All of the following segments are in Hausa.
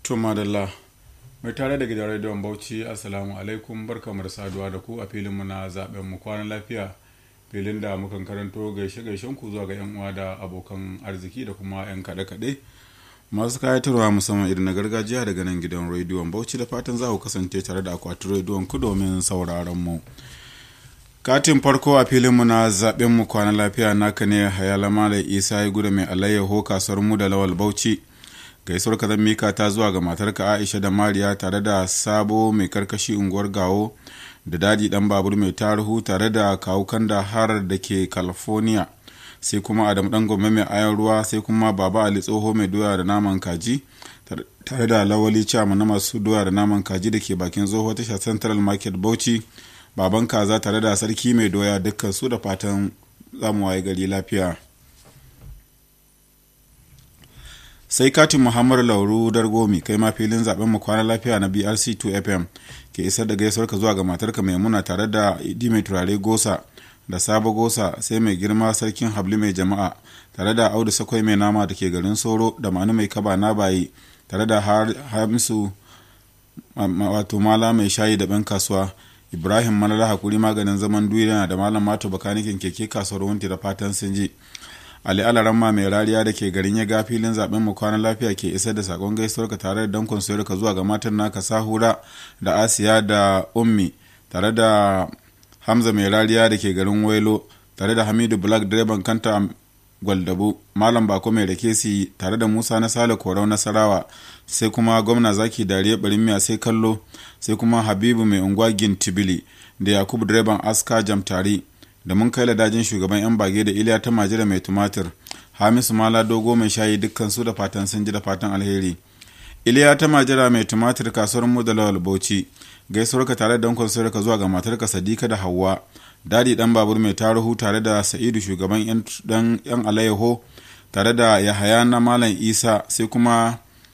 To madalla mai tare da gidan rediyon Bauchi Assalamu alaikum barkamu da saduwa da ku a filin mu na zaben mu kwanan lafiya filin da mukan karanto gaishe gaishen ku zuwa ga yan uwa da abokan arziki da kuma yan kaɗe kaɗe masu kayatarwa musamman irin na gargajiya daga nan gidan rediyon Bauchi da fatan za ku kasance tare da akwatin rediyon ku domin sauraron mu. katin farko a filinmu na zaben mu kwanan lafiya naka ne hayalama da isa ya guda mai alayyaho kasuwar mu da lawal bauchi gaisuwar ka zan mika ta zuwa ga matarka aisha da mariya tare da sabo mai karkashi unguwar gawo da dadi dan babur mai tarihu tare da kawukan da har da ke california sai kuma adam dan gombe mai ayan ruwa sai kuma baba ali tsoho mai doya da naman kaji tare da lawali cama na masu doya da naman kaji da ke bakin tsoho tasha central market bauchi baban kaza tare da sarki mai doya dukkan su da fatan zamu waye gari lafiya sai katin muhammadu lauru dargomi kai ma filin zaben mu kwana lafiya na brc 2 fm ke isar da gaisuwar ka zuwa ga matarka maimuna tare da idi mai turare gosa da sabo gosa sai mai girma sarkin habli mai jama'a tare da audu sakwai mai nama da ke garin soro da manu mai kaba na bayi tare da hamisu wato mala mai shayi da ban kasuwa ibrahim malala hakuri maganin zaman duniya da malam mato bakanikin keke kasuwar wunti da fatan sun ji ali alaramma mai rariya da ke garin ya ga filin zaben mu kwanan lafiya ke isar da sakon gaisuwar ka tare da dankon soyar ka zuwa ga matan naka sahura da asiya da ummi tare da hamza mai rariya da ke garin wailo tare da hamidu black direban kanta gwaldabu malam bako mai rakesi tare da musa na sale korau nasarawa sai kuma gwamna zaki dariya barin miya sai kallo sai kuma habibu mai unguwa gintibili da yakubu direban aska jamtari da mun kai ladajin shugaban yan bage da iliya ta majira mai tumatir hamisu mala dogo mai shayi dukkan su da fatan sun ji da fatan alheri iliya ta majira mai tumatir kasuwar mu da lawal bauchi gaisuwar ka tare da dankon ka zuwa ga matarka sadika da hawa dadi dan babur mai taruhu tare da sa'idu shugaban yan yan alayyaho tare da yahaya na malam isa sai kuma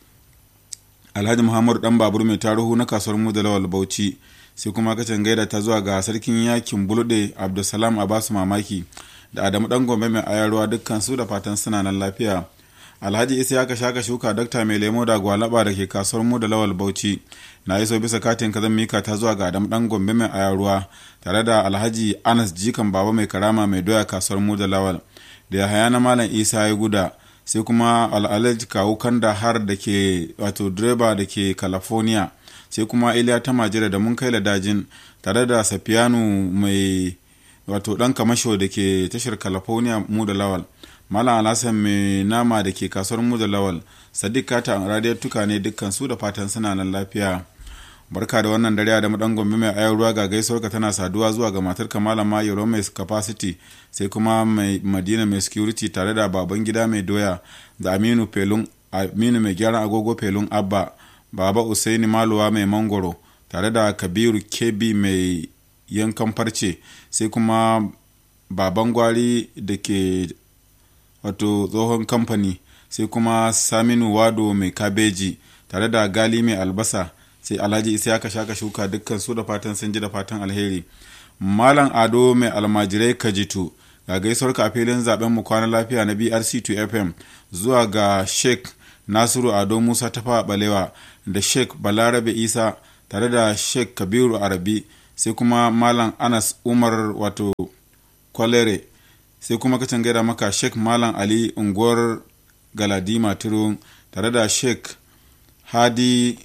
alhaji muhammadu dan babur mai taruhu na kasuwar mu da lawal bauchi sai kuma kacin gaida ta zuwa ga sarkin yakin bulde abdulsalam abasu mamaki da adamu dan gombe mai ayarwa dukkan su da fatan suna nan lafiya alhaji isa ya shaka shuka dokta mai lemo da gwalaba da ke kasuwar mu da lawal bauchi na iso bisa katin kazan mika ta zuwa ga adamu dan gombe mai ayarwa tare da alhaji anas jikan baba mai karama mai doya kasuwar mu da lawal da ya haya na malam isa ya guda sai kuma al'alaj kawu kanda har da ke wato direba da ke california sai kuma iliya ta majira da mun kai ladajin tare da safiyanu mai wato dan kamasho da ke tashar california mu da lawal malam alhassan mai nama da ke kasuwar mu da lawal sadiq kata radiyar tuka ne dukkan su da fatan suna nan lafiya barka da wannan dare da madan gombe mai ayar ruwa ga gaisuwar ka tana saduwa zuwa ga matar kamala mayoro mai capacity sai kuma mai madina mai security tare da baban gida mai doya da aminu pelun aminu mai gyaran agogo pelun abba baba usaini maluwa mai mangoro tare da kabiru kebi mai yankan farce sai kuma baban gwari da ke wato tsohon kamfani sai kuma saminu wado mai kabeji tare da gali mai albasa sai alhaji isa ya shaka shuka dukkan su da fatan sun ji da fatan alheri malam ado mai almajirai kajitu ga gaisuwar ka a filin zaben mu kwana lafiya na brc2 fm zuwa ga sheikh nasiru ado musa tafa balewa da sheikh balarabe isa tare da sheikh kabiru arabi sai kuma malam anas umar wato kwalere sai kuma kacin gaida maka sheikh malam ali unguwar galadima turun tare da sheikh hadi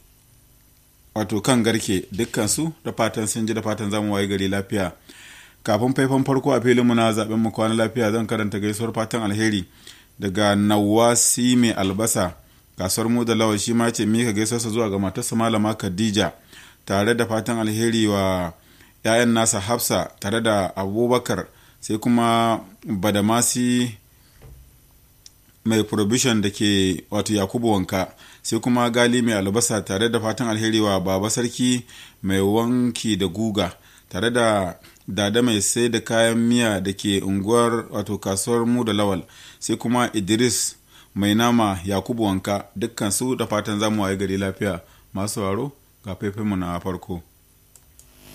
wato kan garke dukkansu da fatan sun ji da fatan zamu waye gari lafiya kafin faifan farko a filinmu na zaben mu kwana lafiya zan karanta gaisuwar fatan alheri daga nawasi mai albasa kasuwar mu da lawa shi ma ce mika gaisuwarsa zuwa ga matarsa malama khadija tare da fatan alheri wa 'ya'yan nasa hafsa tare da abubakar sai kuma badamasi mai provision da ke wato yakubu wanka sai kuma gali mai albasa tare da fatan alheri wa baba sarki mai wanki da guga tare da dada mai sai da kayan miya da ke unguwar wato kasuwar mu da lawal sai kuma idris mai nama yakubu wanka dukkan su da fatan zamu waye gari lafiya masu waro ga faifinmu na farko